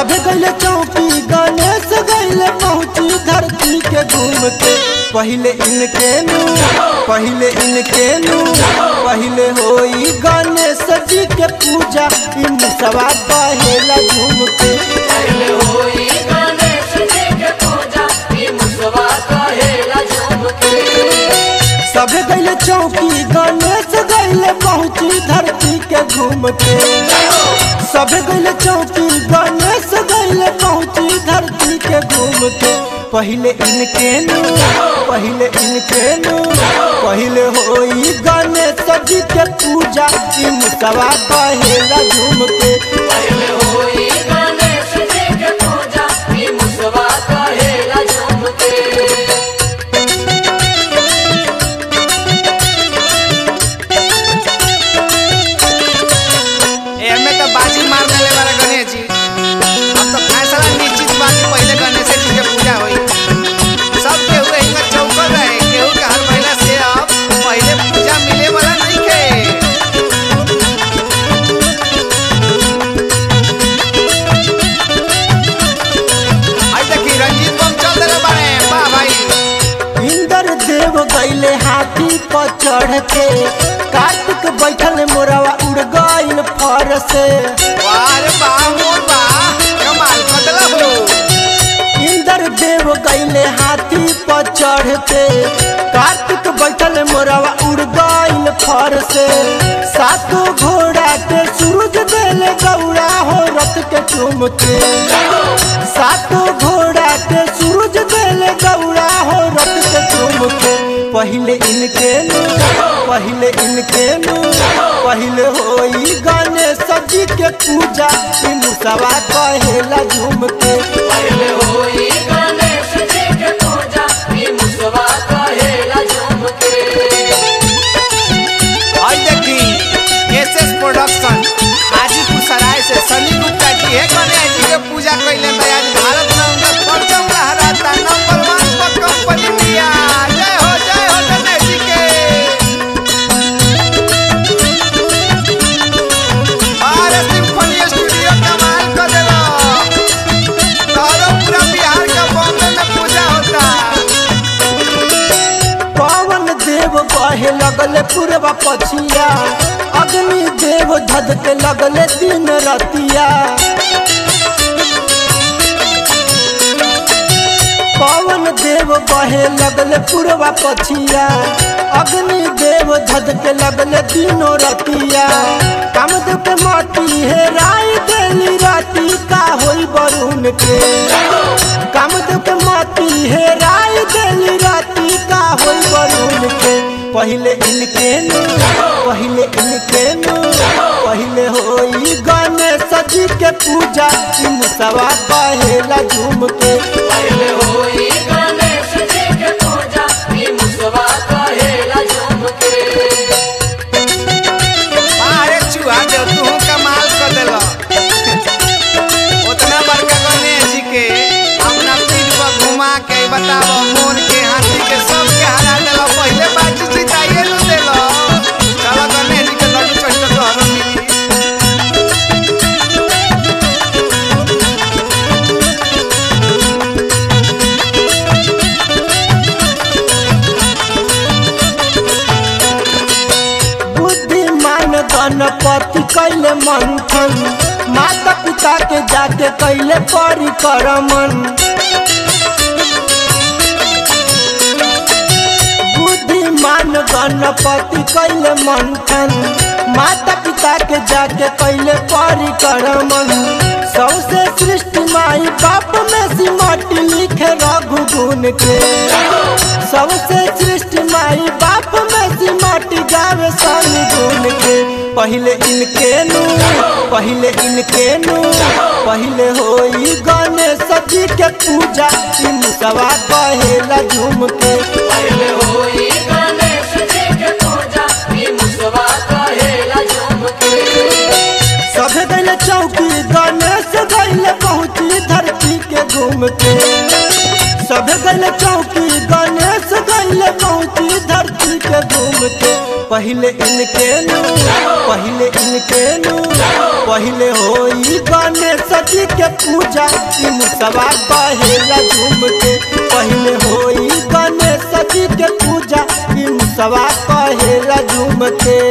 सभे गैले चौकी गणेश गैले पहुँची धरती के घूम के पहले इनके नु पहले इनके नु पहले होई गणेश जी के पूजा इन सवा पहला घूम के पहले होई गणेश जी के पूजा ई मुसवा कहेला झूम के सभे गैले चौकी गणेश गैले पहुँची धरती के घूम के सभे गैले चौकी गणेश गैले पहुँची धरती के घूम के पहले इनके नु पहले इनके नु पहले होई गणेश जी के पूजा इन सवा पहला झूम के पहले होई गणेश जी के पूजा ई मुसवा कहेला झूम के एमे तो बाजी मार देले बारे गणेश जी अब तो फैसला निश्चित बा कि पहले गणेश जी के पूजा होई सब केहू हिंगा चौकल रहे केहू के हर महिला से अब पहले पूजा मिले वाला नहीं के आई देखी रंजीत बम चल देले बारे वाह भाई इंद्र देव गैले हाथी पर चढ़ के कार्तिक बैठल मोरवा उड़ गइल फर से वाह रे वाह मोर वाह कमाल बदला हो इंद्र देव गैले हाथी पर चढ़ के कार्तिक बैठल मोरवा उड़ गइल फर से सातों घोड़ा के सूरज देले गौड़ा हो रथ के चुम के सातों घोड़ा के सूरज देले गौड़ा हो रथ के चुम के पहले इनके नु पहले इनके नु पहले होई गणेश जी के पूजा इ मुसवा कहेला झूम के पहले होई गणेश जी के पूजा ई मुसवा कहेला झूम के आई देखी एसएस प्रोडक्शन हाजीपुर सराय से सनी गुप्ता जी है गणेश जी के पूजा कैले तो आज भारत में उनका परचम लहराता नंबर वन पर कंपनी इंडिया जय हो जय हो गणेश जी के भारत सिम्फनी स्टूडियो कमाल कर देलो तोरो पूरा बिहार का बॉम्बे में पूजा होता पवन देव बहे लगले पूर्वा पछिया अग्नि देव धध के लगले दिन रतिया पवन देव बहे लगले पूर्वा पछिया अग्नि देव धध के लगले दिनों रतिया कामदेव के माटी है राय देली राती का होई बरुण के कामदेव के माटी है राय देली राती का होई बरुण के पहले इनके नु पहले इनके नु पहले होई गणेश जी के पूजा इ मुसवा कहेला झूम के पहले होई गणेश जी के पूजा ई मुसवा कहेला झूम के अरे चूहा देव तू कमाल कर देलो उतना बड़का गणेश जी के अपना पीठ पर घुमा के बताओ मोर के हाथी के सब के हरा देलो पहले बाजी जिताइए नु देलो चलो गणेश जी के लड्डू चढ़ तो हरो मिली बुद्धिमान गणपति कैले मंथन माता पिता के जाके कैले परिक्रमण बुद्धिमान गणपति कैले मंथन माता पिता के जाके कैले परिक्रमण सबसे सृष्टि माई बाप में सिमट लिखे रघु गुण के सबसे सृष्टि माई बाप में सिमट गावे सन गुण के पहले इनके नु पहले इनके नु पहले होई गणेश जी के पूजा इ मुसवा कहेला झूम के पहले होई गणेश जी के पूजा ई मुसवा कहेला झूम के सभे गैले चौकी गणेश गैले पहुँची धरती के घूम के सभे गैले चौकी गणेश गैले पहुँची धरती के घूम के पहले इनके नु पहले इनके नु पहले होई गणेश जी के पूजा ई मुसवा कहेला झूम के पहले होई गणेश जी के पूजा ई मुसवा कहेला झूम के